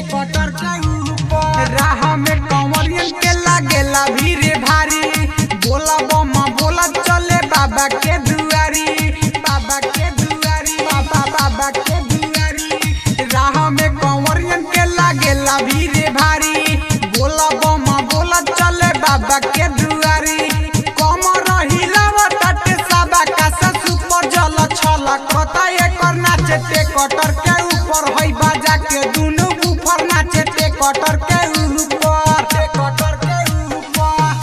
cutter के ऊपर राह में कंवरियन के लागेला भीड़ भारी बोला बम बोला चले बाबा के दुआरी बाबा के दुआरी बाबा बाबा के दुआरी राह में कंवरियन के लागेला भीड़ भारी बोला बम बोला चले बाबा के दुआरी कमर हिलावत सबा का सुपर जल छल कता एकर नाचे ते कटर के ऊपर हई बाजा के दुनु ऊपर नाचे ते कटर के ऊपर ते कटर के ऊपर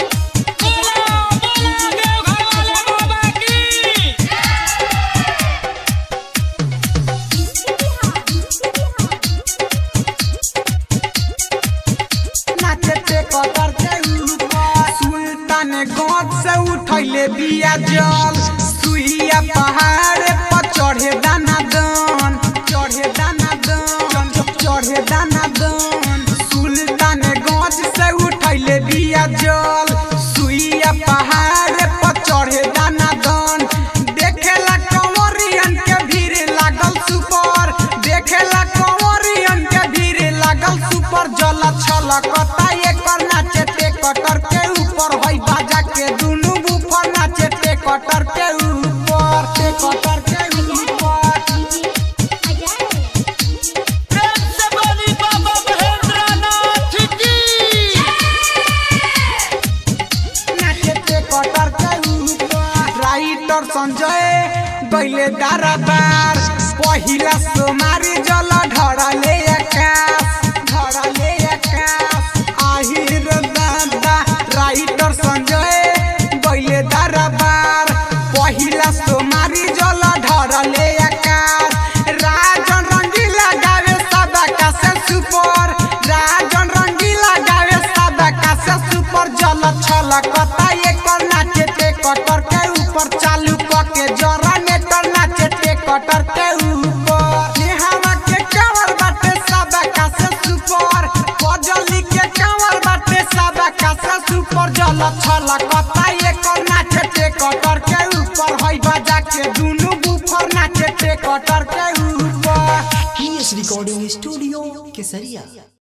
नाचे ते कटर के ऊपर सुल्तान गौत से उठैले बिया जल सुइया पहाड़ पर चढ़े दाना दन चढ़े दाना दन चढ़े दाना दन सुल्तान गौत से उठैले बिया जल सुइया पहाड़ पर चढ़े दाना दन देखेला कंवरियन के भीड़ लागल सुपर देखेला कंवरियन के भीड़ लागल सुपर जल छलकता एकर नाचे ते कटर के ऊपर हई बाजा के दुनु बुफर नाचे ते कटर के ऊपर ते कटर के ऊपर नाचे ते कटर के ऊपर राइटर संजय गइले दरबार पहिला सोमारी जल ढड़ले आकाश ढड़ले आकाश आहिर दादा राइटर संजय गइले दरबार पहिला सोमारी जल ढड़ले आकाश राजन रंगीला गावे सदा का से सुपर राजन रंगीला गावे सदा का से सुपर जल छलकता एकर नाचे ते कटर के ऊपर चालू क के जरा नेटर नाचे ते कटर के ऊपर ये हवा के कवर बाटे सदा का से सुपर पजली के कवर बाटे सदा का से सुपर जल छलकता एकर नाचे ते कटर के ऊपर हई बाजा के दुनु बुफर नाचे ते कटर के ऊपर पीएस रिकॉर्डिंग स्टूडियो केसरिया